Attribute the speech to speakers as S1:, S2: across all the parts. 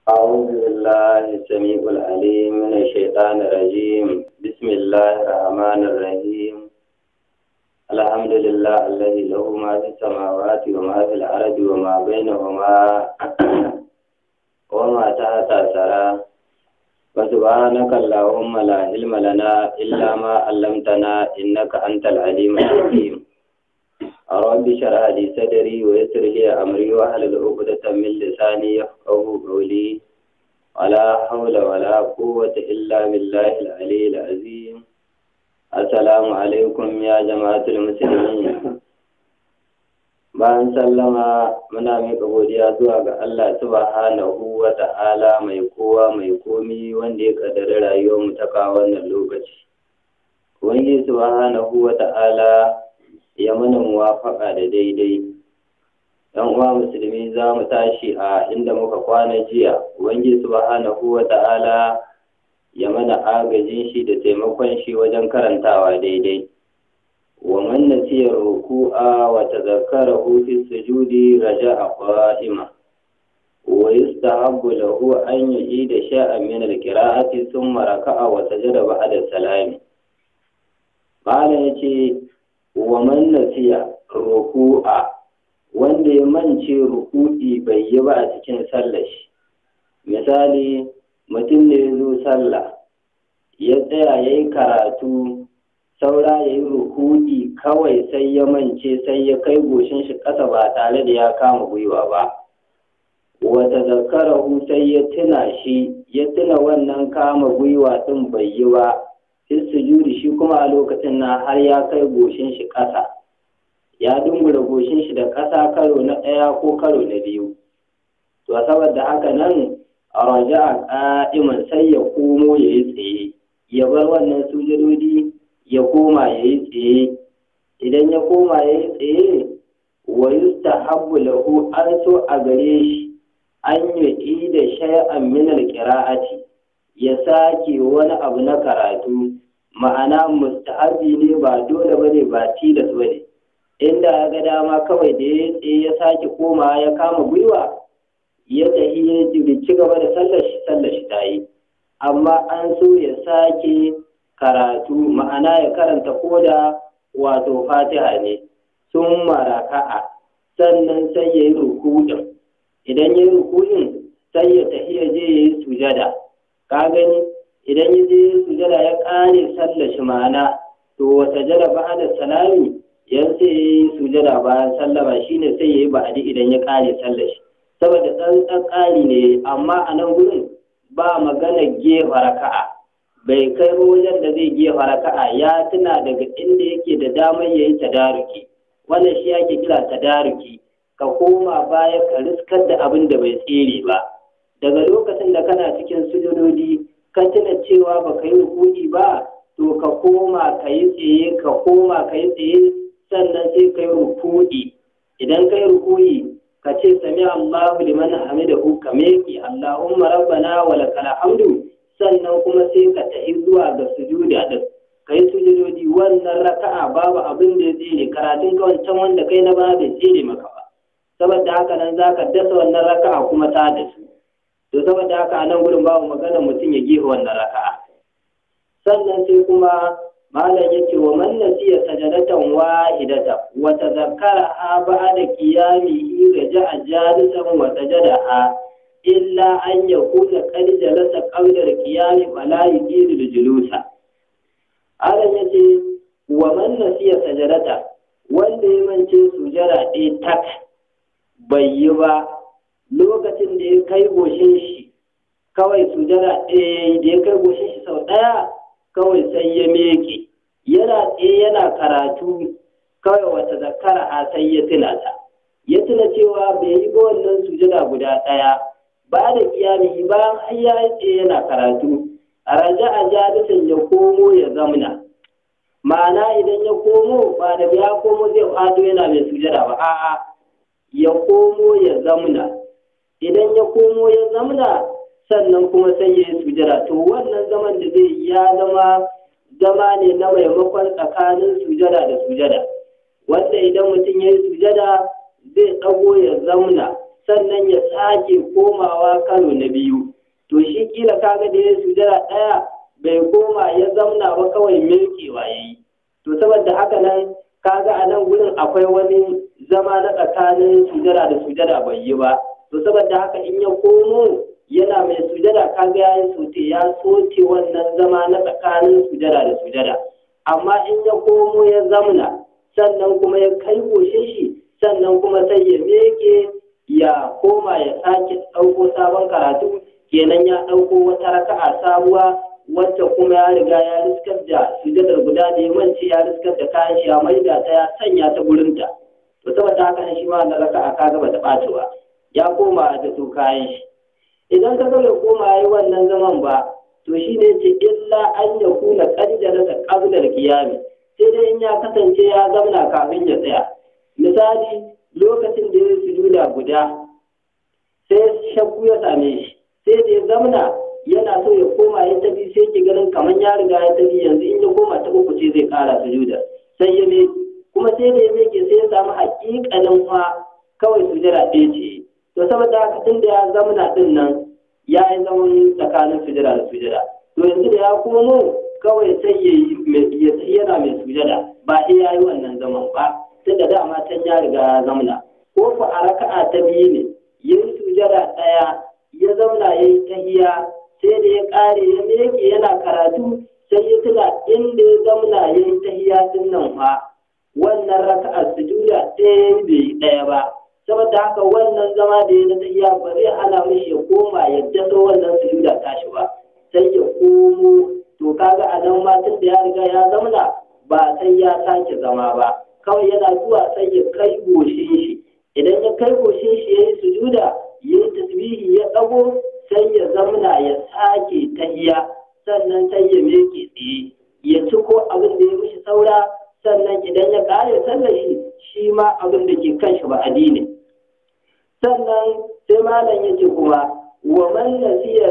S1: أعوذ بالله السميع العليم من الشيطان الرجيم بسم الله الرحمن الرحيم الحمد لله الذي له ما في السماوات وما في الأرض وما بينهما وما تحت الثرى فسبحانك اللهم لا علم لنا إلا ما علمتنا إنك أنت العليم الحكيم رب اشرح لي صدري ويسر لي أمري واحلل عقدة من لساني يفقه قولي ولا حول ولا قوة إلا بالله العلي العظيم السلام عليكم يا جماعة المسلمين bayan sallama muna miƙa godiya zuwa ga Allah subhanahu wa ta'ala mai kowa mai komi wanda ya ƙaddari rayuwar mu ta kawo wannan lokaci Ubangiji subhanahu wa ta'ala ya mana muwafaƙa da daidai ‘yan uwa musulmi za mu tashi a inda muka kwana jiya Ubangiji subhanahu wa ta'ala ya mana agajin shi da taimakon shi wajen karantawa daidai ومن نسي الركوع وتذكره في السجود رجع قائما ويستحب له أن يعيد شيئا من القراءة ثم ركع وسجد بعد السلام قال يتي ومن نسي الركوع wanda ya mance ruku'i bai yi ba a cikin sallar shi misali mutum ne ya zo sallah ya tsaya ya yi karatu saura ya yi ruku'i kawai sai ya mance sai ya kai goshin shi ƙasa ba tare da ya kama gwiwa ba wata zakarahu sai ya tuna shi ya tuna wannan kama gwiwa ɗin bai yi ba sai sujudi shi kuma a lokacin na har ya kai goshin shi ƙasa ya dungura goshin shi da ƙasa karo na ɗaya ko karo na biyu to saboda haka nan a raja a ƙa'iman sai ya komo ya yi tsaye ya bar wannan sujudodi ya koma ya yi tsaye idan ya koma ya yi tsaye wa yustahabbu lahu an so a gare shi an yi da shay'an min alqira'ati ya sake wani abu na karatu ma'ana mustahabi ne ba dole bane ba tilas bane inda ya ga dama kawai da ya tsaye ya sake koma ya kama gwiwa ya tafi ya ci gaba da sallar shi sallar shi ta yi amma an so ya sake karatu ma'ana ya karanta koda wato fatiha ne sun maraka'a sannan sai ya yi ruku'in idan ya yi ruku'in sai ya tafi ya je ya yi sujada ka gani idan ya je sujada ya ƙare sallar shi ma'ana to wata jada ba da salami yan sai ya yi sujada bayan sallama shine sai ya yi ba'adi idan ya ƙare sallar shi saboda tsantsan ƙari ne amma a nan gurin ba magana gefa raka'a bai kai wajen da zai gefa raka'a ya tuna daga inda yake da damar ya yi tadaruki wannan shi yake kira tadaruki ka koma baya ka riskar da abin da bai tsere ba daga lokacin da kana cikin sujudodi ka tuna cewa ba ka yi rukuni ba to ka koma ka yi tsaye ka koma ka yi tsaye sannan sai ka yi rukuni idan ka yi rukuni ka ce sami Allahu liman hamidahu ka meki Allahumma rabbana wa lakal hamdu sannan kuma sai ka tafi zuwa ga sujuda din kai sujudodi wannan raka'a babu abin da ya tsere karatun ka wancan wanda kai na ba bai tsere maka ba saboda haka nan zaka dasa wannan raka'a kuma ta da su to saboda haka a nan gurin babu magana mutum ya gefe wannan raka'a sannan sai kuma malam yake wa man nasiya sajadatan wahidata wa tazakkara ha ba'da qiyamihi raja'a jalisan wa sajadaha illa an ya kuna kadi jalasa ƙaunar kiyami fala yuqidu da julusa Adam ya ce wa man nasiya sajadata wanda ya mance sujara ɗaya tak bai yi ba lokacin da ya kai goshin shi kawai sujara ɗaya da ya kai goshin shi sau ɗaya kawai sai ya meke yana tsaye yana karatu kawai wata zakara a sai ya tuna ta ya tuna cewa bai yi ba wannan sujada guda ɗaya ba da kiyami bayan har ya tsaye yana karatu a raja a jalisan ya komo ya zamna ma'ana idan ya komo ba da ya komo zai fado yana mai sujada ba a'a ya komo ya zamna idan ya komo ya zamna sannan kuma sai ya yi sujada to wannan zaman da zai ya zama zama ne na maimakon tsakanin sujada da sujada wanda idan mutum ya yi sujada zai ɗago ya zamna sannan ya sake komawa karo na biyu to shi kila kaga da ya sujada ɗaya bai koma ya zamna ba kawai milkewa ya yi to saboda haka nan kaga a nan gurin akwai wani zama na tsakanin sujada da sujada bai yi ba to saboda haka in ya komo yana mai sujada kaga ya yi sote ya sote wannan zama na tsakanin sujada da sujada amma in ya komo ya zamna sannan kuma ya kai goshe shi sannan kuma sai ya meke ya koma ya sake ɗauko sabon karatu kenan ya ɗauko wata raka'a sabuwa wacce kuma ya riga ya riskar da sujadar guda da ya mance ya riskar da kayan shi ya maida ta ya sanya ta gurinta to saboda haka ne shi ma da raka'a kaga bata ɓaci ba ya koma da su kayan shi idan ka ga bai koma yi wannan zaman ba to shi ne ce illa an ya kuna kaddara da qablar qiyami sai dai in ya kasance ya zamna kafin ya tsaya misali lokacin da ya sujuda guda sai shakku ya same shi sai da ya zamna yana so ya koma ya tafi sai ke ganin kamar ya riga ya tafi yanzu in ya koma ta uku ce zai kara sujuda sai ya me kuma sai da ya meke sai ya samu hakikanin fa kawai sujada ɗaya ce to saboda haka tun da ya zamna din nan ya yi zaman tsakanin sujada da sujada to yanzu da ya komo kawai sai ya yi yana mai sujada ba sai ya yi wannan zaman ba tun da dama can ya riga ya zamna ko ku a raka'a ta biyu ne yin sujada ɗaya ya zauna ya yi tahiya sai da ya ƙare ya meke yana karatu sai ya tuna inda ya zauna ya yi tahiya din nan fa wannan raka'a sujuda ɗaya bai yi ɗaya ba saboda haka wannan zama da ya na tahiya ba zai hana mishi ya koma ya daso wannan sujuda tashi ba sai ya komo to kaga a nan ma tun da ya riga ya zauna ba sai ya sake zama ba kawai yana zuwa sai ya kai goshin shi idan ya kai goshin shi ya yi sujuda ya yi tasbihi ya ɗago sai ya zamna ya sake tahiya sannan sai ya meke tsaye ya ci ko abin da ya mishi saura sannan idan ya ƙare sallar shi shi ma abin da ke kan shi ba addini sannan sai malam ya ce kuma wa man nasiya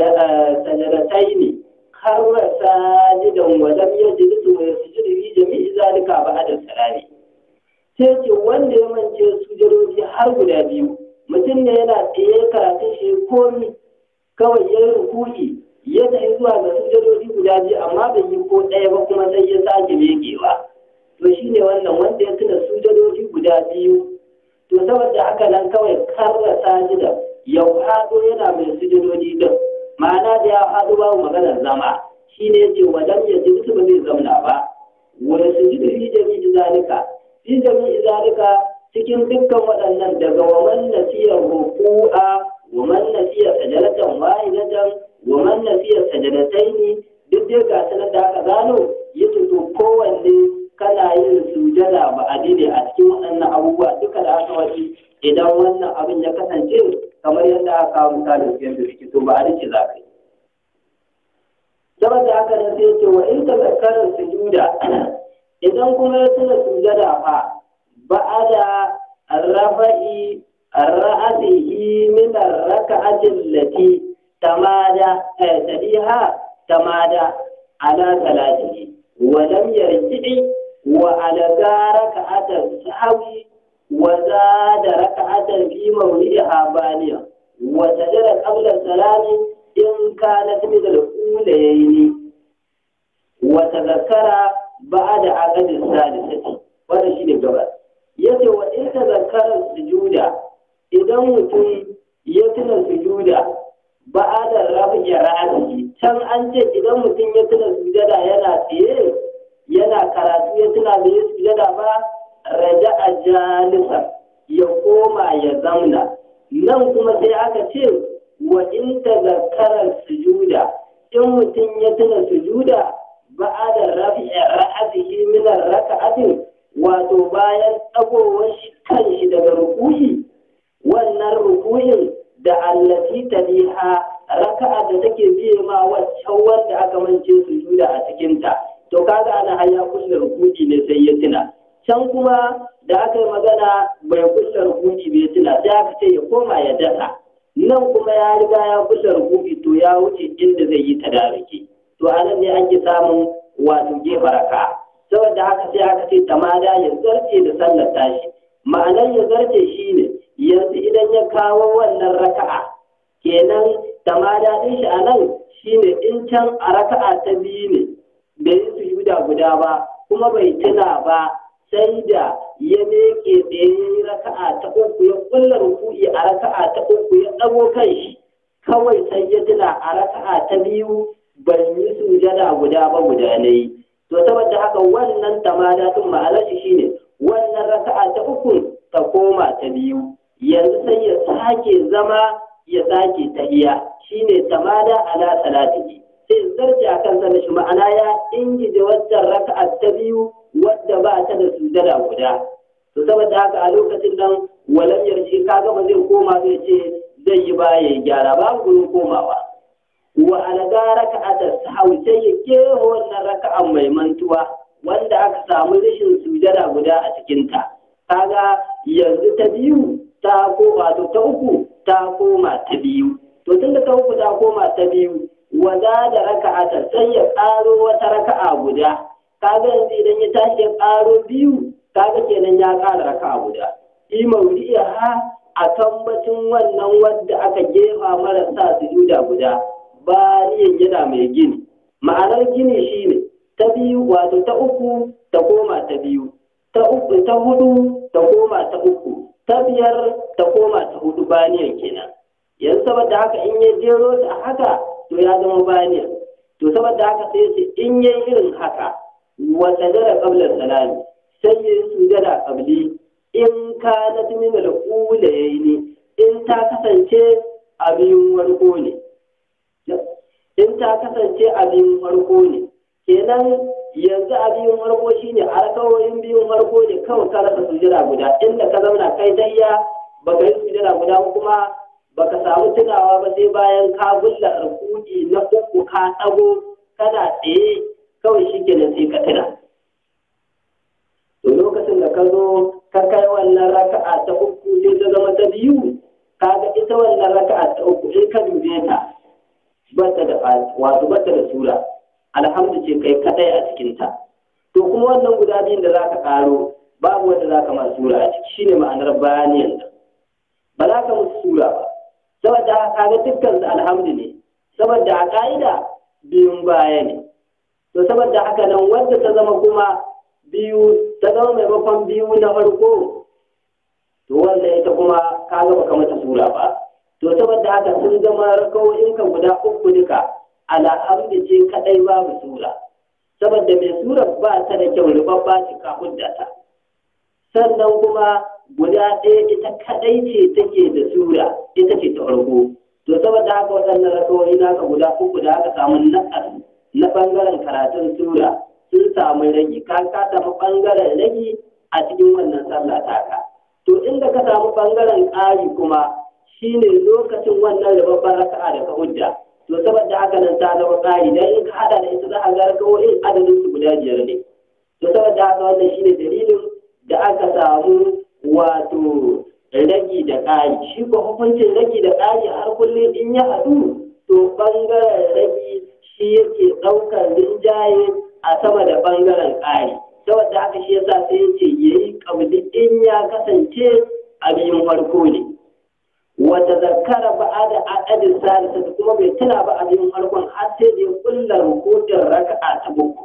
S1: sajadataini karra sajidan wa lam yajlis wa yasjudu fi jami'i zalika ba'da salami sai ce wanda ya mance sujadoji har guda biyu mutum ne yana tsaye karatun shi komi kawai ya yi rukuki ya tafi zuwa ga sujadoji guda biyu amma bai yi ko ɗaya ba kuma sai ya sake megewa to shi ne wannan wanda ya tuna sujadoji guda biyu to saboda haka nan kawai karra sajida ya faɗo yana mai sujadoji din ma'ana da ya faɗo babu maganar zama shi ne ya ce wadan ya ji ba zai zamna ba wani sujudu fi jami'i zalika fi jami'i zalika cikin dukkan waɗannan daga waman nasiya ruku'a waman nasiya sajadatan wahidatan waman nasiya sajadataini duk dai ga sanar da aka gano ya to kowanne kana yin sujada ba a ne a cikin waɗannan abubuwa duka da aka waje idan wannan abin ya kasance kamar yadda aka kawo misalin yadda suke to ba a rike za ka yi saboda haka nan sai ce wa in tazakkarar sujuda idan kuma ya tuna sujada fa بعد الرفع رأسه من الركعة التي تمادى تليها تمادى على ثلاثه ولم يرجع وعلى ركعة السهو وزاد ركعة في موضعها بانية وسجد قبل السلام إن كانت مثل الأولين وتذكر بعد عقد الثالثة wannan shi ne gaba ya ce wa in ta zakarar sujuda idan mutum ya tuna sujuda ba a da rafi ra'ayi can an ce idan mutum ya tuna sujada yana tsaye yana karatu ya tuna da ya sujada ba raja a jalisa ya koma ya zamna nan kuma sai aka ce wa in ta zakarar sujuda in mutum ya tuna sujuda ba a da rafi ra'ayi min raka'atin wato bayan ɗagowar kan shi daga rukuhi wannan rukuhin da allati taliha raka'a da take biye ma waccan wanda aka mance su juda a cikinta to kaga ana haya kulle rukuki ne sai ya tuna can kuma da aka yi magana bai kulle rukuki bai tuna sai aka ce ya koma ya dasa nan kuma ya riga ya kulle rukuki to ya wuce inda zai yi tadariki to anan ne ake samun wato gefa raka'a saboda haka sai aka ce tamada ya zarce da sallar tashi ma'anar ya zarce shi ne yanzu idan ya kawo wannan raka'a kenan tamada din shi a nan shine in can a raka'a ta biyu ne bai yi sujuda guda ba kuma bai tuna ba sai da ya miƙe tsaye raka'a ta uku ya kulla ruku'i a raka'a ta uku ya ɗago kan shi kawai sai ya tuna a raka'a ta biyu ban yi sujada guda ba guda na yi to saboda haka wannan tamada din ma'anar shi shine wannan raka'a ta uku ta koma ta biyu yanzu sai ya sake zama ya sake tahiya shine tamada ala salatihi sai zarce a kan sanin shi ma'ana ya ingije waccan raka'a ta biyu wadda ba ta da sujada guda to saboda haka a lokacin nan walam yarshi kaga ba zai koma zai ce zai yi baya ya gyara babu gurin komawa wa alga raka'ata sahwi sai ya keho wannan raka'an mai mantuwa wanda aka samu rashin sujada guda a cikinta kaga yanzu ta biyu ta ko wato ta uku ta koma ta biyu to tunda ta uku ta koma ta biyu wada da raka'ata sai ya ƙaro wata raka'a guda kaga yanzu idan ya tashi ya ƙaro biyu kaga kenan ya ƙara raka'a guda fi mawdi'a a tambacin wannan wadda aka gefa marasa sujuda guda bariyan yana mai gini ma'anar gini shine ta biyu wato ta uku ta koma ta biyu ta uku ta hudu ta koma ta uku ta biyar ta koma ta hudu baniyan kenan yanzu saboda haka in ya jero ta haka to ya zama baniyan to saboda haka sai ce in ya irin haka wa sajada qabla salami sai ya sujada qabli in kanat min al-ulayaini in ta kasance abin warko ne in ta kasance abin farko ne kenan yanzu abin farko shine a rakawoyin biyun farko ne kawai ka rasa sujada guda inda ka zauna kai tayya baka yi sujada guda kuma baka samu tunawa ba sai bayan ka gulla rukudi na uku ka tsago kana tsaye kawai shikenan sai ka tuna to lokacin da ka zo ka kai wannan raka'a ta uku sai ta zama ta biyu kaga ita wannan raka'a ta uku in ka dube ta bata da wato bata da sura alhamdu ce kai kadai a cikinta to kuma wannan guda biyun da zaka karo babu wanda zaka ma sura a ciki shine ma'anar bayaniyan da ba za ka musu sura ba saboda kaga dukkan su alhamdu ne saboda a ka'ida biyun baya ne to saboda haka nan wanda ta zama kuma biyu ta zama maimakon biyu na farko to wanda ita kuma kaga baka mata sura ba to saboda haka sun zama rakawoyinka guda uku duka alhamdu ce kadai babu sura saboda mai sura ba ta da kyau ribabba ce ka ta sannan kuma guda ɗaya ita kadai ce take da sura ita ce ta farko to saboda haka waɗannan rakawoyi naka guda uku da aka samu na'ar na ɓangaren karatun sura sun samu ragi ka ka samu ɓangaren ragi a cikin wannan sallah taka to inda ka samu ɓangaren ƙari kuma shine lokacin wannan rababban raka'a da ka hujja to saboda haka nan ta zama ƙari dan in ka hada da ita za a ga rakawoyin adadin su guda biyar ne to saboda haka wannan shine dalilin da aka samu wato ragi da ƙari shi ko hukuncin ragi da ƙari har kullum in ya haɗu to ɓangaren ragi shi yake ɗaukar rinjaye a sama da ɓangaren ƙari saboda haka shi yasa sai yace yayi kabli in ya kasance abin farko ne wata zakara ba da adadin salisa kuma bai tuna ba abin farkon har sai da ya kulla rukutun raka'a ta uku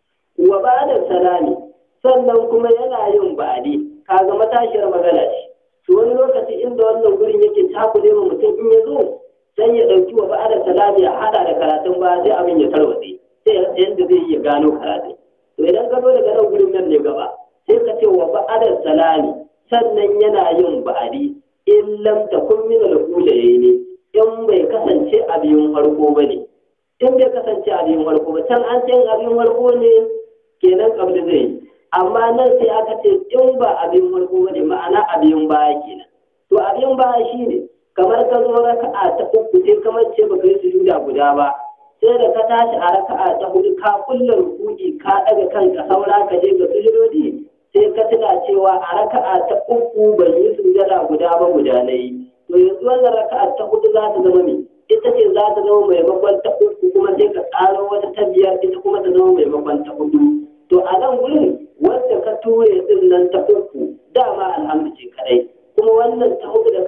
S1: wa ba da salami sannan kuma yana yin ba'adi kaga matashiyar magana ce to wani lokaci inda wannan gurin yake takule ma mutum in ya zo sai ya ɗauki wa ba'ada salami ya haɗa da karatun ba sai abin ya tarwatse sai yadda zai iya gano karatun to idan ka zo daga nan gurin nan ne gaba sai ka ce wa ba'ada salami sannan yana yin ba'adi in lam takun min al-ulayaini in bai kasance abin farko bane in bai kasance abin farko ba can an ce abin farko ne kenan kabli zai amma nan sai aka ce in ba abin farko bane ma'ana abin baya kenan to abin baya shine kamar ka zo raka'a ta uku sai kamar ce baka yi sujuda guda ba sai da ka tashi a raka'a ta hudu ka kulla ruku'i ka daga kanka saura ka je ga sujudodi sai ka tuna cewa a raka'a ta uku ban yi sujada guda ba guda na yi to yanzu wannan raka'a ta hudu za ta zama me ita ce za ta zama maimakon ta uku kuma sai ka tsaro wata ta biyar ita kuma ta zama maimakon ta hudu to a nan gurin wanda ka ture din nan ta uku dama alhamdu ce kadai kuma wannan ta hudu da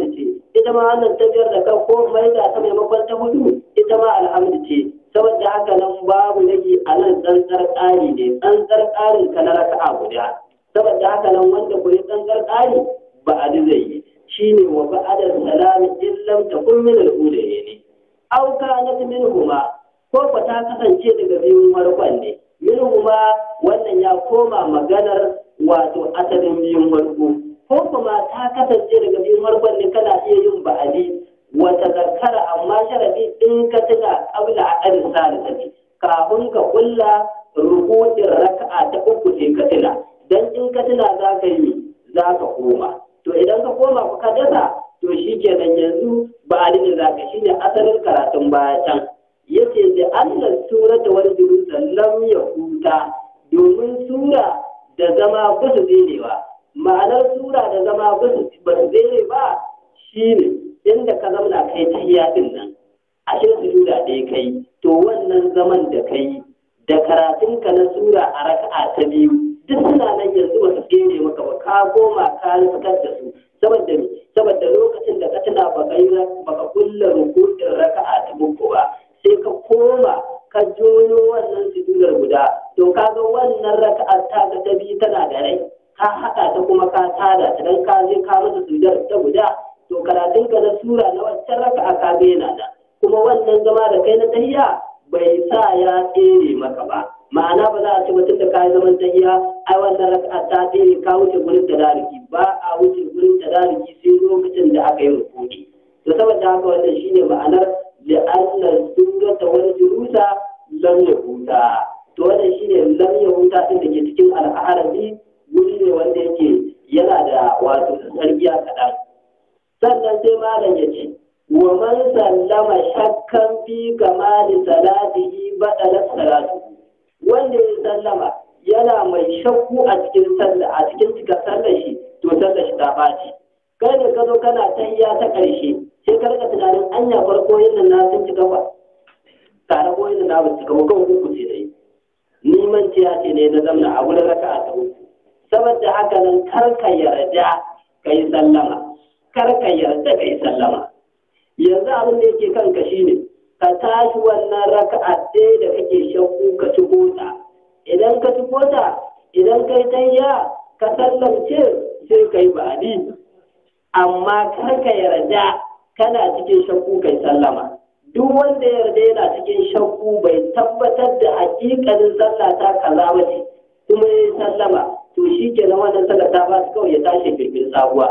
S2: alhamdu ce ita ma wannan ta biyar da kan ko mai da ta maimakon ta hudu ita ma alhamdu ce saboda haka nan babu rage a nan tsantsar ƙari ne tsantsar ƙarin ka na raka'a guda saboda haka nan wanda ko tsantsar ƙari ba a zai yi shine wa ba'ada salami illam takun min al-ulayi ne aw kanat minhuma ko ko ta kasance daga biyun farkon ne minhuma wannan ya koma maganar wato asalin biyun farko ko kuma ta kasance daga biyun farkon ne kana iya yin ba'adi wata zakara amma sharadi in ka tuna qabla aqal salisati kafin ka kulla ruku'in raka'a ta uku sai ka tuna dan in ka tuna za ka yi za ka koma to idan ka koma ka dasa to shi kenan yanzu ba'adi ne za ka shine asalin karatun baya can yace da Allah surata wal durusa lam yahuta domin sura da zama ba su ba ma'anar sura da zama ba su zere ba shine inda ka zamana kai ta din nan ashe sujuda ɗaya kai to wannan zaman da kai da karatunka na sura a raka'a ta biyu duk suna nan yanzu ba su tsere maka ba ka koma ka fitar da su saboda me saboda lokacin da ka tuna baka yi baka kulla rukun raka'a ta uku ba sai ka koma ka jono wannan sujudar guda to kaga wannan raka'a ta ga ta biyu tana da rai ka haɗa ta kuma ka tada ta dan ka je ka masa sujudar ta guda to karatun ka na sura na wancan raka'a ka ga yana da kuma wannan zama da kai na tahiyya bai sa ya tsere maka ba ma'ana ba za a ce mutum da kayi zaman tahiya ai wannan raka'a ta tsere ka wuce gurin tadariki ba a wuce gurin tadariki sai lokacin da aka yi rukuni to saboda haka wannan shine ma'anar li'anna surata wal jurusa lam yahuta to wannan shine lam yahuta din da ke cikin al'arabi wuri ne wanda yake yana da wato sarkiya kaɗan sannan sai malam ya ce wa man sallama shakkan fi kamali salatihi badala salatu wanda ya sallama yana mai shakku a cikin sallah a cikin cika sallar shi to sallar shi ta baci kai ne ka zo kana tayya ta ƙarshe sai ka rika tunanin anya farko yin nan na sun cika ba tare ko yin na ba cika ba kawai uku ce dai ni man ce ne na zamna a wurin raka'a ta uku saboda haka nan kar ka yarda ka yi sallama kar ka yarda ka yi sallama yanzu abin da yake kanka shine ka tashi wannan raka'a ɗaya da kake shakku ka ci ta idan ka ci ta idan kai tayya ka sallamce sai kai ba'adi amma kar ka yarda kana cikin shakku kai sallama duk wanda ya yarda yana cikin shakku bai tabbatar da hakikalin sallah ta kaza ba ce kuma ya yi sallama to shi ke na wannan sallah ta ba su kawai ya tashi kirkir sabuwa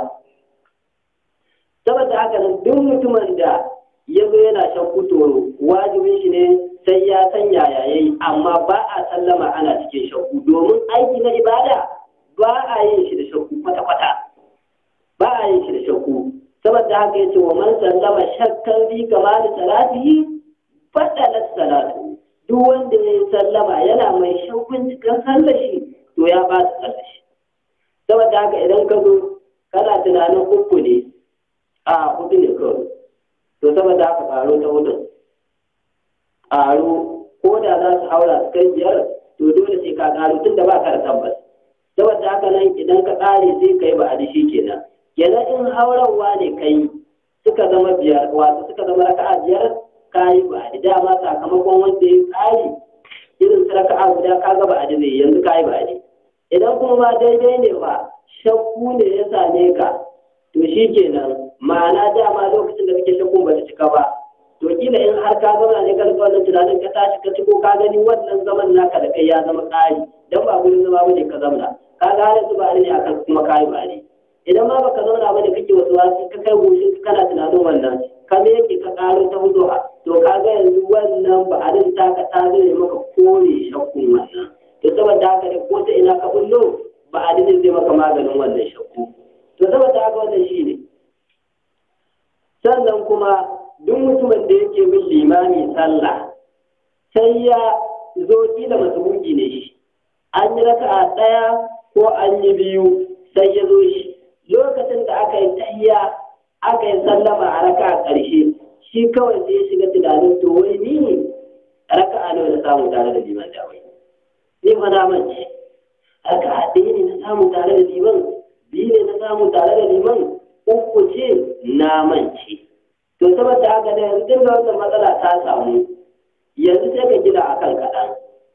S2: saboda haka nan duk mutumin da ya zo yana shakku to wajibin shi ne sai ya san yaya yayi amma ba a sallama ana cikin shakku domin aiki na ibada ba a yin shi da shakku kwata-kwata ba a yin shi da shakku saboda haka yace wa man sallama shakkan bi kamali salatihi fadalat salatu duk wanda ya sallama yana mai shakkun cikin sallar shi to ya ba ta sallar shi saboda haka idan ka zo kana tunanin uku ne a hudu ne kawai to saboda haka ƙaro ta hudun ƙaro ko da za su haura su kai biyar to dole sai ka ƙaro tun da ba ka da tabbas saboda haka nan idan ka ƙare sai ka yi ba a dishi kenan kenan in haurawa ne kai suka zama biyar wato suka zama raka'a biyar ka yi ba a dama sakamakon wanda ya ƙari irin su raka'a guda ka ga ba a zai yanzu ka yi ba a idan kuma ma daidai ne ba shakku ne ya same ka to shi kenan ma'ana dama lokacin da kake shakkun ba ta cika ba to kila in har ka zauna ne ka rika wannan tunanin ka tashi ka ciko ka gani wannan zaman naka da kai ya zama ƙari dan ba gurin zama bane ka zauna ka ga har su ba ne akan kuma kai ba ne idan ma baka zauna bane kake wasu wasu ka kai goshin kana tunanin wannan ka me yake ka karo ta hudu to ka ga yanzu wannan ba a ta ka ta zai maka kore shakkun wannan to saboda haka ne ko ta ina ka bullo ba a zai maka maganin wannan shakku to saboda haka wannan shi ne sannan kuma duk mutumin da yake bin limami sallah sai ya zo kila masubuki ne shi an yi raka'a ɗaya ko an yi biyu sai ya zo shi lokacin da aka yi tayya aka yi sallama a raka'a ƙarshe shi kawai sai ya shiga tunanin to wai ni raka'a nawa na samu tare da liman da wai ni fa na mance raka'a ɗaya ne na samu tare da liman biyu ne na samu tare da liman uku ce na mance to saboda haka da yanzu tun da wannan matsala ta samu yanzu sai ka gina akan kaɗan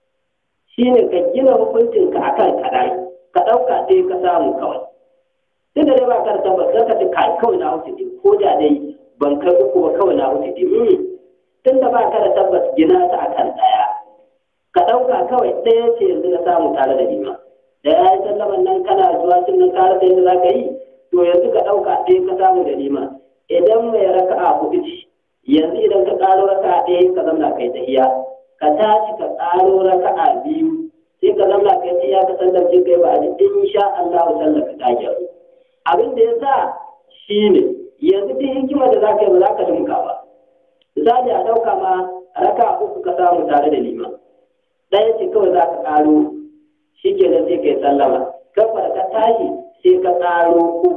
S2: shine ka gina hukuncinka akan kaɗan ka ɗauka ɗaya ka samu kawai sai da dai ba ka da tabbas ka ce kai kawai na wuce ɗin ko da dai ban kai uku ba kawai na wuce ɗin tun da ba ka da tabbas gina ta akan ɗaya ka ɗauka kawai ɗaya ce yanzu na samu tare da nima da ya yi sallaman nan kana zuwa tun nan kare da yadda za ka yi to yanzu ka ɗauka ɗaya ka samu da nima idan mai raka'a huɗu ce yanzu idan ka ƙaro raka'a ɗaya ka zamna kai tahiya ka tashi ka ƙaro raka'a biyu sai ka zamna kai tahiya ka sallar jin kai ba a in sha Allah sallar ka ta gyaru abin da ya sa shine yanzu duk hikima da za ka yi ba za ka limka ba misali a ɗauka ma raka'a uku ka samu tare da liman ɗaya ce kawai za ka ƙaro shi ke sai ka yi sallama kafa da ka tashi sai ka ƙaro uku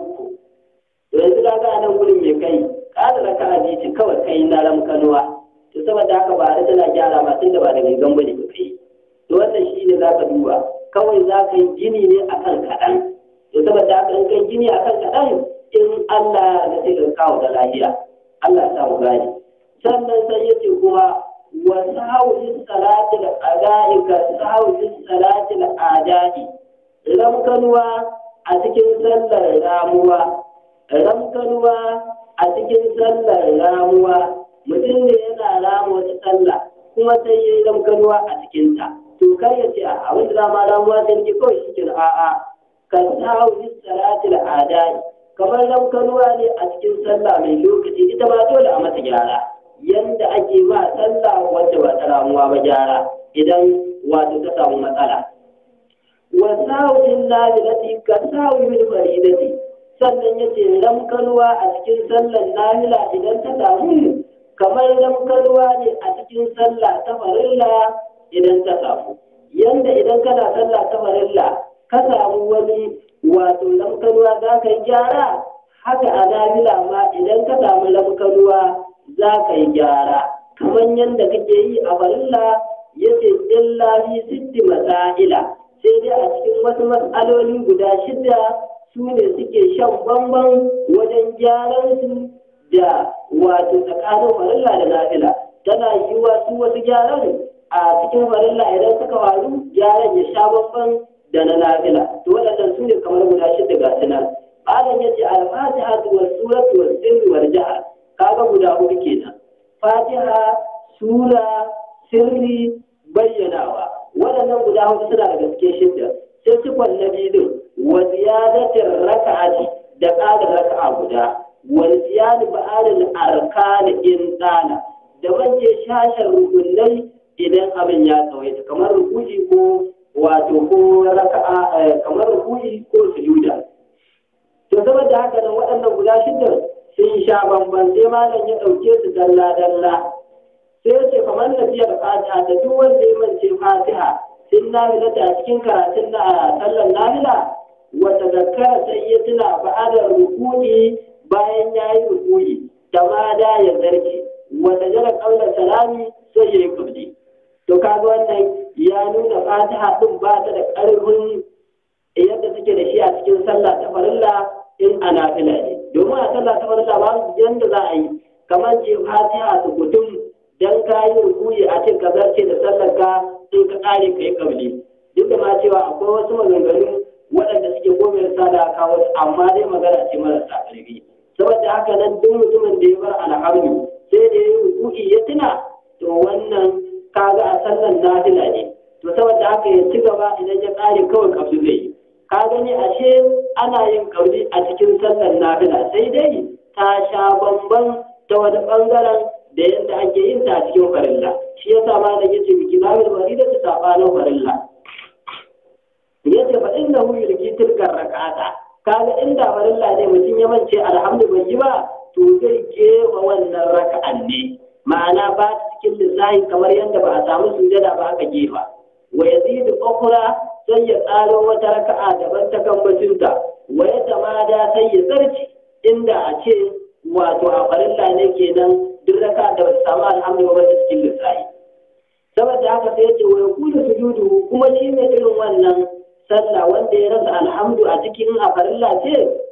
S2: to yanzu ka ga nan gurin mai kai ƙara raka a ce kawai kai na ramkanuwa to saboda haka ba da tana gyara ma tunda ba da gangan bane ka kai to wannan shi ne za ka duba kawai za ka yi gini ne akan kaɗan to saboda haka in kai gini akan kaɗan in Allah da sai ka kawo da lahiya Allah ya samu gani sannan sai ya ce kuma وسهو في الصلاة الأداء كسهو في الصلاة الأداء لم كنوا أتكن سلة راموا لم كنوا أتكن سلة راموا mutum ne yana rama wata sallah kuma sai ya yi lamkanuwa a cikinta to kar ya ce a wanda dama ramuwa sai ke kawai shi ke a'a ka sahu bis salatil adai kamar lamkanuwa ne a cikin sallah mai lokaci ita ba dole a mata gyara yanda ake ma sallah wacce ba ta ramuwa ba gyara idan wato ta samu matsala wa sawin nafilati ka sawi min faridati sannan yace ramkalwa a cikin sallar nafila idan ta samu kamar ramkalwa ne a cikin sallah ta farilla idan ta samu yanda idan kana sallah ta farilla ka samu wani wato ramkalwa za ka yi gyara haka a nafila ma idan ka samu ramkalwa za ka yi gyara kamar yadda kake yi a farilla ya ce illa fi sitti masaila sai dai a cikin wasu matsaloli guda shida su ne suke shan bamban wajen gyaran su da wato tsakanin farilla da nafila tana yiwuwa su wasu gyaran a cikin farilla idan suka faru gyaran ya sha bamban da na nafila to waɗannan su ne kamar guda shida ga su nan Malam ya ce al-fatiha wa suratu wa sirri wal jahr kaga guda hudu kenan fatiha sura sirri bayyanawa waɗannan guda hudu suna da gaske shidda sai cikon na biyu wa ziyadatin raka'ati da ƙara raka'a guda wa ziyadu ba'alil arkani in tsana da wanke shashar rukunai idan abin ya tsawaita kamar rukuji ko wato ko raka'a kamar rukuji ko sujuda to saboda haka nan waɗannan guda shidda sun sha bamban sai malam ya ɗauke su dalla dalla sai ya ce kamar nafiyar fatiha da duk wanda ya mance fatiha sun nafila ta cikin karatun na sallar nafila wata zakara sai ya tuna ba'adar rukuni bayan ya yi rukuni da ma da ya zarce wata jira ƙaunar salami sai ya yi kabli to kaga wannan ya nuna fatiha ɗin ba ta da ƙarfin yadda take da shi a cikin sallah ta farilla in a nafila ne domin a sallah ta farilla ba yanda za a yi kamar ce fatiha su gudun dan ka yi rukuyi a ce ka zarce da sallar ka sai ka kare ka yi kabli duk da ma cewa akwai wasu maganganu waɗanda suke komai sada kawo amma dai magana ce marasa ƙarfi saboda haka nan duk mutumin da ya bar alhamdu sai da ya yi rukuyi ya tuna to wannan kaga a sallar nafila ne to saboda haka ya ci gaba idan ya kare kawai kabli zai yi ka gani ashe ana yin kauli a cikin sallar nafila sai dai ta sha bamban ta wani bangaren da yadda ake yin ta a cikin farilla shi ya sa ma da yace biki zamir farida ta sabanin farilla yace fa inna hu yulki tilkar rak'ata kaga inda farilla ne mutum ya mance alhamdu bai yi ba to zai kewa wannan raka'an ne ma'ana ba ta cikin lissahi kamar yadda ba a samu sujada ba aka gefa wa yazidu ukhra sai ya tsaro wata raka'a daban ta kambacinta wa ya tamada sai ya zarci inda a ce wato a farilla ne kenan duk raka da ba ta samu alhamdu ba ta cikin lissafi saboda haka sai ya ce wa yakulu sujudu kuma shi ne irin wannan sallah wanda ya rasa alhamdu a cikin a farilla ce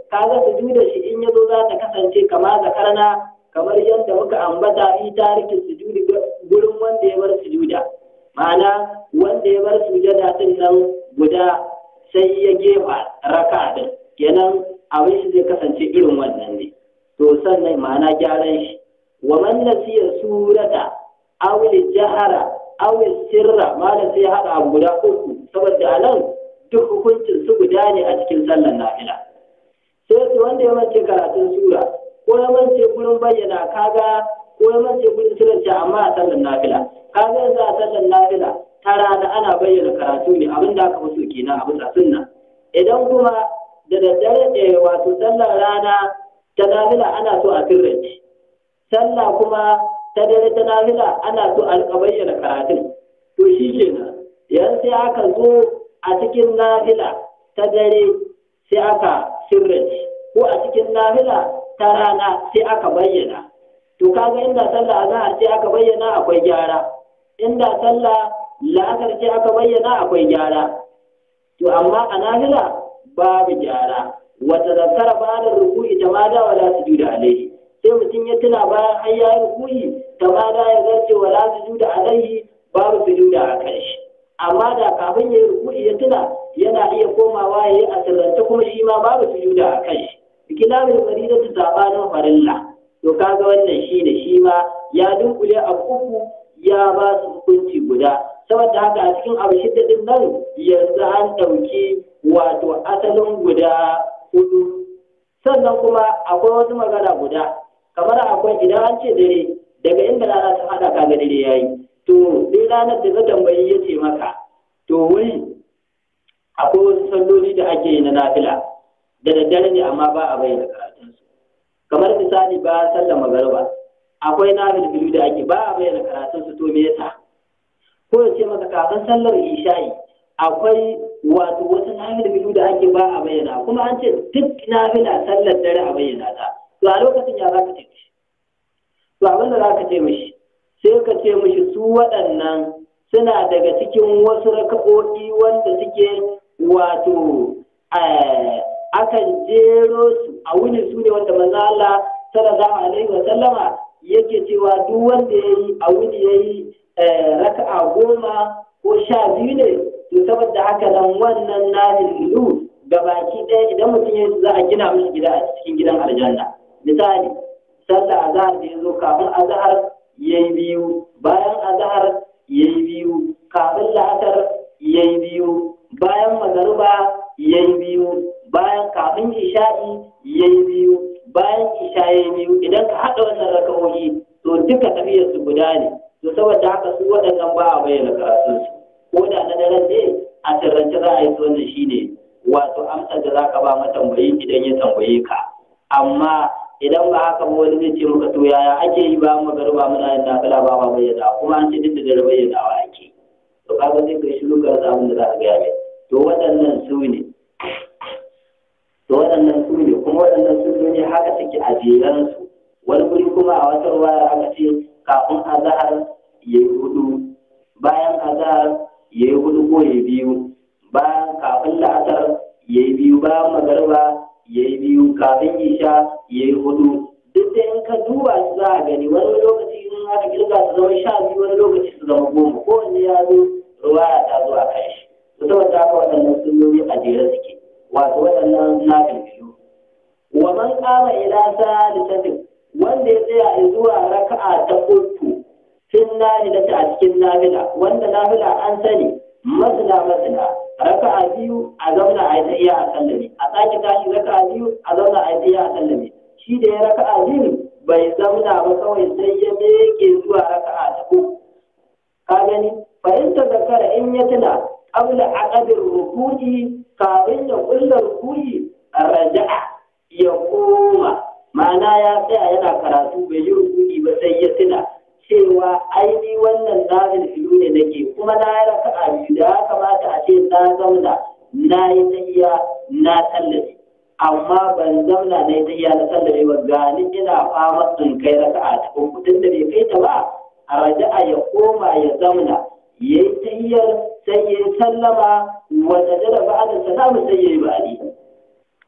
S2: kaga sujuda shi in yazo za ta kasance kama zakarna kamar yadda muka ambata fi tarikin sujudi gurin wanda ya bar sujuda ma'ana wanda ya bar sujada din nan guda sai ya gefa raka din kenan abin shi zai kasance irin wannan ne to sannan ma'ana gyaran shi wa man nasiya surata aw jahara aw sirra malam sai ya hada abu guda uku saboda anan duk hukuncin su guda ne a cikin sallar nafila sai su wanda ya mace karatun sura ko ya mace gurin bayyana kaga ko ya mace gurin sirrance amma a sallar nafila kaga yanzu a sallar nafila ta rana ana bayyana karatu ne abin da aka fi so kenan a bisa sunna idan kuma da daddare ɗaya wato sallar rana ta nafila ana so a sirrance sallah kuma ta dare ta nafila ana so a rika bayyana karatun to shi kenan yan sai aka zo a cikin nafila ta dare sai aka sirrance ko a cikin nafila ta rana sai aka bayyana to kaga inda sallah azhar sai aka bayyana akwai gyara inda sallah la'asar ce aka bayyana akwai gyara to amma a nafila babu gyara wata zakara ba da ruku'i ta ma da wala sujuda alaihi sai mutum ya tuna bayan an ya yi ruku'i ta ma da ya zarce wala sujuda alaihi babu sujuda a kan shi amma da kafin ya yi ruku'i ya tuna yana iya komawa ya yi a sirrance kuma shi ma babu sujuda a kan shi kitabul faridatu sabanin farilla to kaga wannan shine shi ma ya dunkule a uku ya ba su hukunci guda saboda haka a cikin abu shidda din nan yanzu an ɗauki wato asalin guda hudu sannan kuma akwai wasu magana guda kamar akwai idan an ce dare daga inda rana ta hada kaga dare yayi to dai ranar da ta tambayi ya ce maka to wuri akwai wasu salloli da ake yi na nafila da daddare ne amma ba a bayyana karatunsu kamar misali ba sallar magariba akwai nafil da ake ba a bayyana karatunsu to me yasa ko ya ce maka kafin sallar isha'i akwai wato wasu nafil da ake ba a bayyana kuma an ce duk nafila sallar dare a bayyana ta to a lokacin ya za ka ce mishi to abin da za ka ce mishi sai ka ce mishi su waɗannan suna daga cikin wasu raka'o'i wanda suke wato akan jero su a wuni su ne wanda manzo Allah sallallahu alaihi wa sallama yake cewa duk wanda yayi a wuni yayi raka'a goma ko sha biyu ne to saboda haka nan wannan nafilu ga baki ɗaya idan mutum ya za a gina mishi gida a cikin gidan aljanna misali sallah azhar da yazo kafin azhar yayi biyu bayan azhar yayi biyu kafin la'asar yayi biyu bayan magariba yayi biyu bayan kafin isha'i yayi biyu bayan isha yayi biyu idan ka haɗa wannan raka'o'i to duka tafiyar su guda ne to saboda haka su waɗannan ba a bayyana karatun su ko da na daren ne a sirrance za a yi su wannan shine wato amsar da zaka ba matambayi idan ya tambaye ka amma idan ba haka ba wani zai ce maka to yaya ake yi ba magariba muna yin nafila ba ma bayyana kuma an ce duk da dare bayyanawa ake to kaga sai kai shiru ka rasa abin da za ka gaya mai to waɗannan su ne to waɗannan su ne kuma waɗannan sunnoni haka suke a jeransu wani guri kuma a wata ruwaya aka ce kafin azahar ya yi hudu bayan azahar ya yi hudu ko ya biyu bayan kafin la'asar ya yi biyu bayan magarba ya yi biyu kafin isha ya yi hudu duk da in ka duba su za a gani wani lokaci in aka kirga su zama sha biyu wani lokaci su zama goma kowanne ya zo ruwaya ta zo a kan shi to saboda haka waɗannan sunnoni a jere suke wato waɗannan na biyu wa man kama ila salisatin wanda ya tsaya zuwa raka'a ta uku fin nafila ta a cikin nafila wanda nafila an sani masana masana raka'a biyu a zauna a yi ta iya a sallame a sake tashi raka'a biyu a zauna a yi ta iya a sallame shi da ya raka'a biyu bai zauna ba kawai sai ya meke zuwa raka'a ta uku ka gani fahimtar zakara in ya tuna qabla aqadir ruku'i kafin ya kulla ruku'i raja'a ya koma ma'ana ya tsaya yana karatu bai yi rukuni ba sai ya tuna cewa aini wannan nazil filu ne nake kuma na yi raka'a biyu da ya kamata a ce na zauna na yi tahiya na tallafe amma ban zauna na yi tahiya na tallafe ba gani ina fama in kai raka'a ta uku tun da bai kai ta ba a raja'a ya koma ya zauna ya yi tahiyar sai ya yi sallama wanda jada ba da salamu sai ya yi ba'adi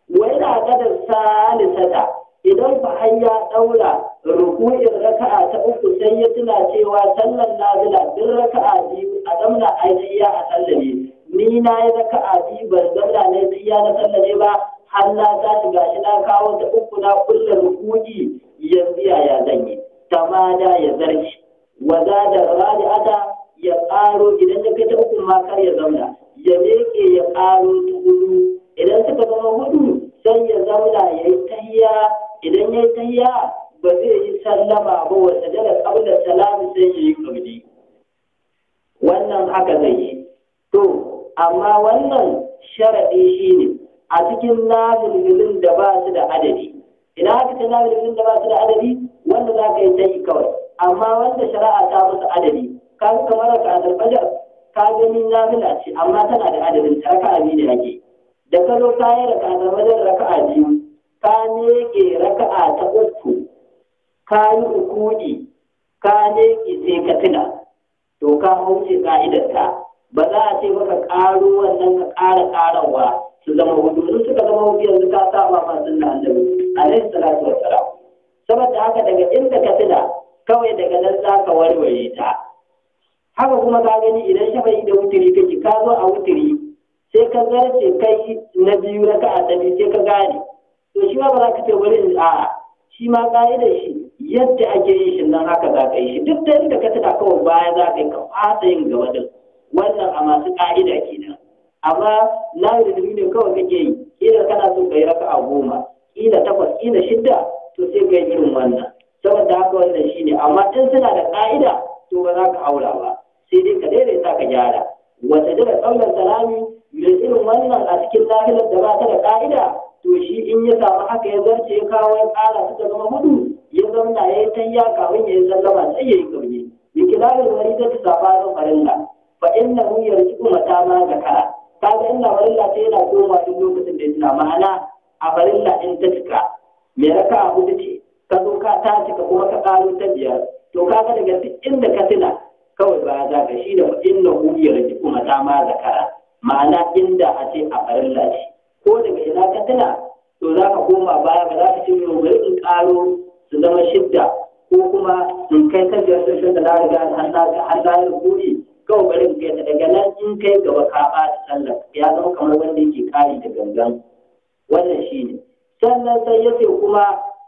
S2: wa yana kadar salisata idan fa har ya daura ruku'in raka'a ta uku sai ya tuna cewa sallan nazila duk raka'a biyu a zamna ainiya a sallame ni na yi raka'a biyu ban zamna na iya na sallame ba har na tashi gashi na kawo ta uku na kulle ruku'i yanzu yaya zan yi tamada ya zarci wa da rabi'ata ya ƙaro idan ya kai ta uku ma kar ya zauna ya leke ya ƙaro ta hudu idan suka zama hudu sai ya zauna ya yi tahiya idan ya yi tahiya ba zai yi sallama ba wa sajada qabla salami sai ya yi qabli wannan haka zai yi to amma wannan sharadi shine a cikin nafilin da ba su da adadi idan aka ce nafilin da ba su da adadi wanda za ka yi ta yi kawai amma wanda shari'a ta musu adadi ka ga kamar ka alfajar ka gani nafila ce amma tana da adadin ta raka'a biyu ne ake da ka zo ka yi raka alfajar raka'a biyu ka neke raka'a ta uku ka yi rukudi ka neke sai ka tuna to ka hauce ka'idarta ba za a ce maka ƙaro wannan ka ƙara ƙarawa su zama hudu in suka zama hudu yanzu ka saba ma sunna annabi alaihi salatu wassalam saboda haka daga inda ka tuna kawai daga nan za ka warware ta haka kuma ka gani idan shafa'i da wutiri kake ka zo a wutiri sai ka zarce kai na biyu raka a ɗari sai ka gane to shi ma ba za ka ce wani a'a shi ma ƙa'idar shi yadda ake yin shi nan haka za ka yi shi duk da inda ka tuna kawai baya za ka yi ka fasa yin gaba din wannan a masu ƙa'ida kenan amma na da ne kawai kake yi kila kana so ka yi raka a goma kila takwas kila shidda to sai ka yi irin wannan saboda haka wannan shine amma in suna da ƙa'ida to ba za ka aura ba sai dai ka daidaita ka gyara wata da kaular salami mai irin wannan a cikin lahirar da ba ta da ƙa'ida to shi in ya samu haka ya zarce ya kawo ya ƙara suka zama hudu ya zauna ya yi tayya kafin ya yi sallama sai ya yi kauje bi kilalin wani ta sabanin farilla fa inna hu yarji'u mata ma zakara kaga inna farilla sai yana koma duk lokacin da ya tuna ma'ana a farilla in ta cika me raka a hudu ce ka zo ka ta cika kuma ka ƙaro ta biyar to kaga daga duk inda ka tuna kawai ba za ka shi da inna hu yarji'u mata ma zakara ma'ana inda a ce a farilla ce ko daga ina ka tuna to za ka koma baya ba za ka ce yau bari in ƙaro su zama shidda ko kuma in kai ta biyar da shidda na riga har na yi rukuri kawai bari in kai ta daga nan in kai gaba ka ɓata sallar ya zama kamar wanda yake kari da gangan wannan shi ne sannan sai ya ce kuma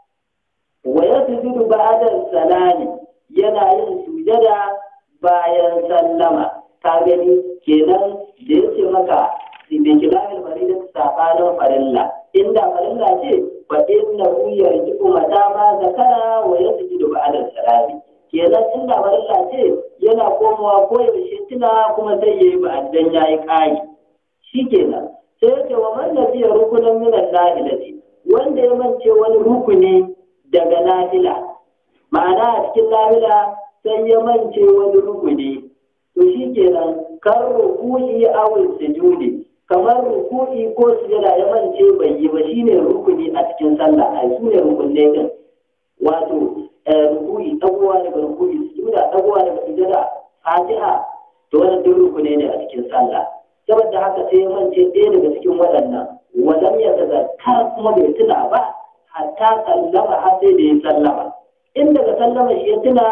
S2: wa ya sujudu ba'da salami yana yin sujada bayan sallama ka gani kenan da ya ce maka da kilamin marida sabanin farilla inda farilla ce fa inna hu yarji'u mata ma zakara wa yasjudu ba'da salami kenan inda farilla ce yana komawa ko yaushe tuna kuma sai yayi ba'dan yayi kai shikenan sai yake wa man nasiya rukunan min al-nahilati wanda ya mance wani rukuni daga nahila ma'ana a cikin nahila sai ya mance wani rukuni to shikenan kan ruku'i awil sujudi kamar ruku'i ko sujada ya mance bai yi ba shine rukuni a cikin sallah ai su ne rukunai din wato ruku'i dagowa daga ruku'i sujuda dagowa daga sujada fatiha to wannan duk rukuni ne a cikin sallah saboda haka sai ya mance ɗaya daga cikin waɗannan walam ya tazakkar kuma bai tuna ba hatta sallama har sai da ya sallama in daga sallama shi ya tuna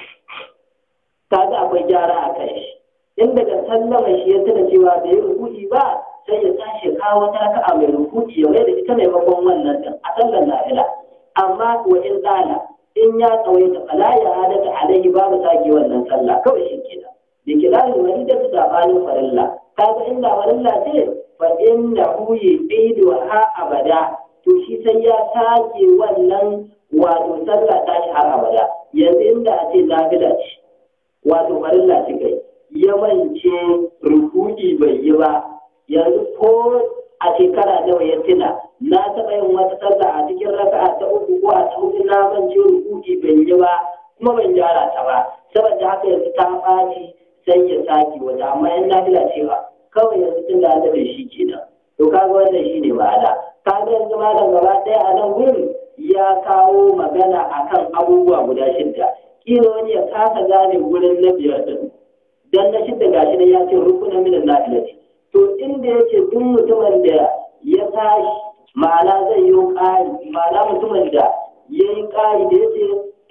S2: kaga akwai gyara a kai shi in daga sallama shi ya tuna cewa bai yi rukuki ba sai ya tashi kawo wata raka'a mai rukuki ya mai da ita maimakon wannan din a sallar nafila amma wa in tsala in ya tsawaita fala ya hadata alaihi babu sake wannan sallah kawai shi kenan da kilalin wani da ta banin farilla kaga inda farilla ce fa inna hu yidu ha abada to shi sai ya sake wannan wato sallah tashi har abada yanzu inda a ce nafila ce wato farilla ce kai ya mance rukuki bai yi ba yanzu ko a shekara nawa ya tuna na taɓa yin wata sallah a cikin raka'a ta uku ko a ta uku na mance rukuki bai yi ba kuma ban gyara ta ba saboda haka yanzu ta ɓaci sai ya sake wata amma yan nafila ce ba kawai yanzu tun da da shi kenan to kaga wannan shi ne ma'ana kaga yanzu malam gaba ɗaya a nan gurin ya kawo magana akan abubuwa guda shidda kila wani ya kasa gane gurin na biyar din dan na shidda gashi ne ya ce rukuna minan nafilati to inda yake duk mutumin da ya tashi ma'ana zai yi ƙari ma'ana mutumin da ya yi ƙari da ya ce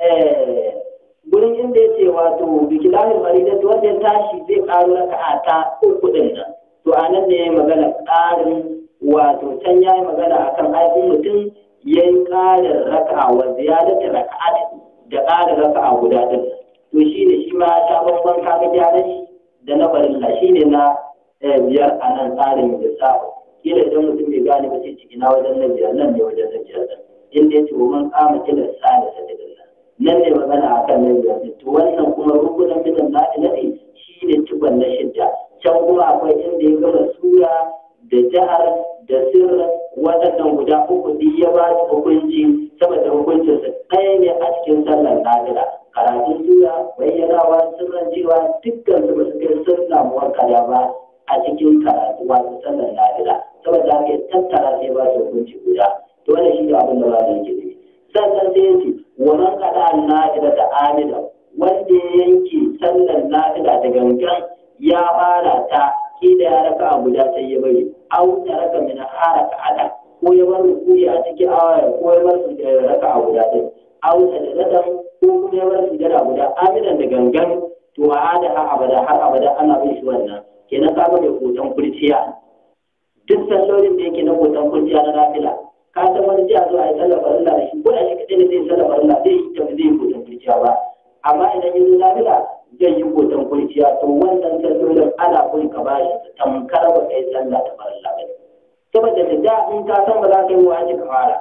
S2: gurin inda ya ce wato bikilahin maridatu wanda ya tashi zai ƙaro raka'a ta uku ɗin nan to a nan ne ya yi magana ƙarin wato can ya yi magana akan aikin mutum ya yi ƙarin raka'a wa ziyadata raka'a da ƙarin raka'a guda ɗin to shi ne shi ma ya sha bambam kaga gyaran shi da na farilla shi ne na biyar a nan tsarin lissafi kila idan mutum bai gane ba sai ciki na wajen na biyar nan ne wajen na biyar ɗin inda ya ce wa man kama kila sa da sa daga nan ne magana akan na biyar ɗin to wannan kuma rukunan minan na ne shi ne cikon na shidda can kuma akwai inda ya gama sura da jihar da sirr waɗannan guda uku duk ya ba su hukunci saboda hukuncinsa ɗaya ne a cikin sallar nafila karatun sura bayyanawa sirran cewa dukkan su ba su kai sun samu wakala ba a cikin karatu wato sallar nafila saboda haka tattara sai ba su hukunci guda to wannan shi ne abin da ba da yake nufi sannan sai ya ce wa man qada an-nafila da amida wanda ya yanke sallar nafila da gangan ya fara ta kila ya raka a guda sai ya bari au ta raka min haraka ada ko ya bar rukuyi a cikin awaya ko ya bar raka a guda ɗin au ta da dadan ko kuma ya bar sujada guda amidan da gangan to a ada har abada har abada ana bin shi wannan kenan ka ga mai hoton kurciya duk sallolin da yake na hoton kurciya na nafila ka san wani jiya zo a yi sallar farilla da shi ko da shi kaɗai ne zai sallar farilla zai yi tafi zai yi hoton kurciya ba amma idan ya zo nafila zai yi hoton kurciya to wannan sallolin ana kun ka ba shi tamkar ba kai sallah ta farilla ba saboda da da in ka san ba za ka yi wa ka fara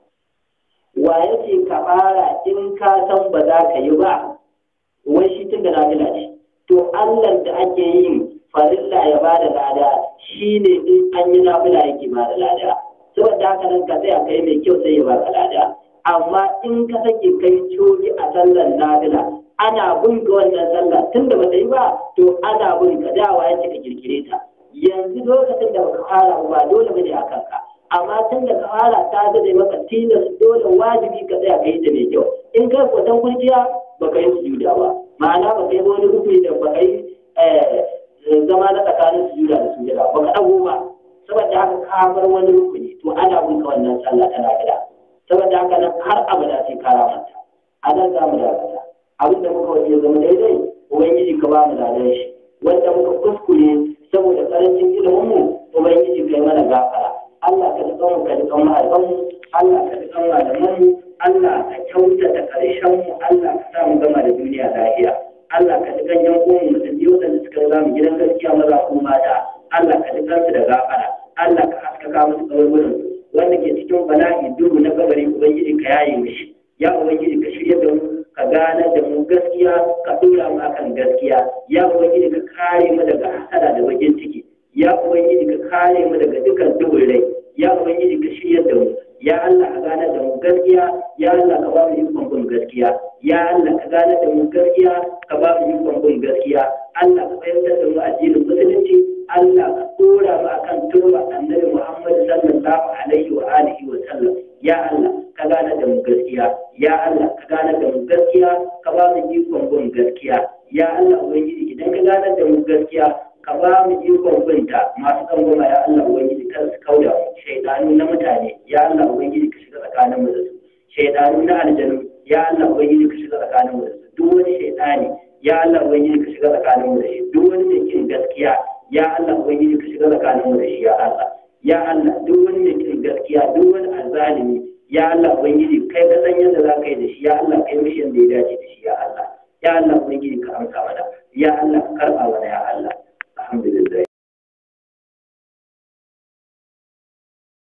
S2: wa ya ce ka fara in ka san ba za ka yi ba wai shi tun da nafila ce to Allah da ake yin farilla ya ba da lada shi ne in an yi nafila yake ba da lada saboda haka nan ka tsaya kai mai kyau sai ya ba ka lada amma in ka sake kai coki a sallar nafila ana bin ka wannan sallah tun da bata yi ba to ana bin ka dawa ya ka kirkire ta yanzu lokacin da baka fara ba dole bane a kanka amma tun da ka fara ta zai maka tilas dole wajibi ka tsaya kai ta mai kyau in kai kwatan kurciya baka yi sujuda ba ma'ana baka yi wani rukuni da baka yi zama na tsakanin sujuda da sujuda baka dago ba saboda haka ka bar wani rukuni to ana bin ka wannan sallah tana gida saboda haka nan har abada sai ka ramanta a nan za mu dakata abin da muka wace zama daidai ubangiji ka ba mu ladan shi wanda muka kuskure saboda karancin ilimin mu ubangiji kai mana gafara Allah ka dukan mu ka dukan mahaifanmu mu Allah ka dukan malaman mu Allah ka kyautata karshen mu Allah ka sa mu gama da duniya lafiya Allah ka dukan yan uwan mu da biyu da suka riga mu gidan gaskiya maza ko mata Allah ka dukan su da gafara Allah ka haskaka musu kaburburan wanda ke cikin bala'i duhu na kabari ubangiji ka yaye mishi ya ubangiji ka shirya da mu ka gane da mu gaskiya ka dora mu akan gaskiya ya ubangiji ka kare mu daga hasada da bakin ciki ya ubangiji ka kare mu daga dukkan duhun rai ya ubangiji ka shirya da mu ya Allah ka gane da mu gaskiya ya Allah ka ba mu ikon bin gaskiya ya Allah ka gane da mu gaskiya ka ba mu ikon bin gaskiya Allah ka fahimtar da mu addinin musulunci Allah ka dora mu akan turba annabi Muhammad sallallahu alaihi wa alihi wa sallam ya Allah ka gane da mu gaskiya ya Allah ka gane da mu gaskiya ka ba mu ikon bin gaskiya ya Allah ubangiji idan ka gane da mu gaskiya ka ba mu ikon binta masu tsangwama ya Allah ubangiji kar su kauda mu shaidanu na mutane ya Allah ubangiji ka shiga tsakanin mu da su shaidanu na aljanu ya Allah ubangiji ka shiga tsakanin mu da su duk wani shaidani ya Allah ubangiji ka shiga tsakanin mu da shi duk wani mai kin gaskiya ya Allah ubangiji ka shiga tsakanin mu da shi ya Allah ya Allah duk wani mai kin gaskiya duk wani azzalimi ya Allah ubangiji kai ka san yadda za ka yi da shi ya Allah kai mishi yadda ya dace da shi ya Allah ya Allah ubangiji ka amsa mana ya Allah ka karba mana